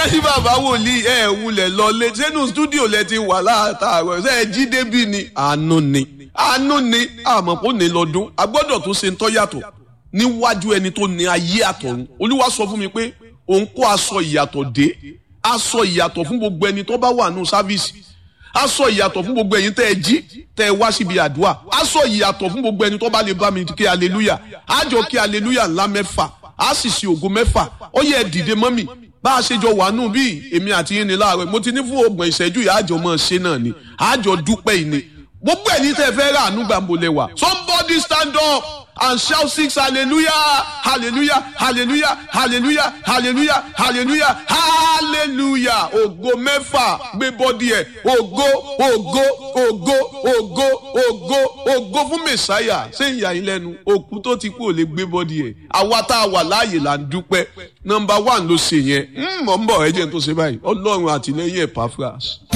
ní bàbá wòlíì ẹ wulẹ̀ lọlé sínú stúdíò lẹ ti wà látàárọ̀ ṣe é jí débi ni àánú ni àánú ni àmọ́ kò ní lọ́dún a gbọ́dọ̀ tó ṣe ń tọ́ yàtọ̀ níwájú ẹni tó ní ayé àtọ̀run olúwa sọ fún mi pé òun kó aṣọ ìyàtọ̀ dé aṣọ ìyàtọ̀ fún gbogbo ẹni tó bá wà nù sáfíìsì aṣọ ìyàtọ̀ fún gbogbo ẹ̀yin tẹ́ ẹ jí tẹ́ ẹ wá síbi àdúrà aṣọ ìyàtọ̀ fún gbogbo ẹni tó bá lè bá mi kí aleluya àjọ kí aleluya ńlá mẹ́fà á sì ṣe ògo mẹ́fà ó yẹ dìde mọ́mì bá a ṣe jọ wà nù bí èmi àti yín ni láàárọ̀ mo ti ní fún ọgbọ̀n ìṣẹ́jú yìí àjọ mọ̀ ṣe náà ni àjọ dúpẹ́ yìí ni gbogbo ẹni tẹ́ fẹ́ rà àánú gbàǹbọ̀lẹ̀ wà somebody stand up and shout six hallelujah hallelujah hallelujah hallelujah hallelujah hallelujah hallelujah ògo mẹ́fà gbé bọ́dí ẹ̀ ògo ògo ògo ògo ògo ògo fún mẹ̀sáyà ṣé ìyá yín lẹ́nu òkú tó ti kú ò lè gbé bọ́dí ẹ̀ àwa tá a wà láàyè là ń dúpẹ́ nọmba one ló ṣe yẹn mọ̀ ń bọ̀ ẹ jẹ́ n tó ṣe báyìí ọlọ́run àtìlẹ́yìn ẹ̀ pàfras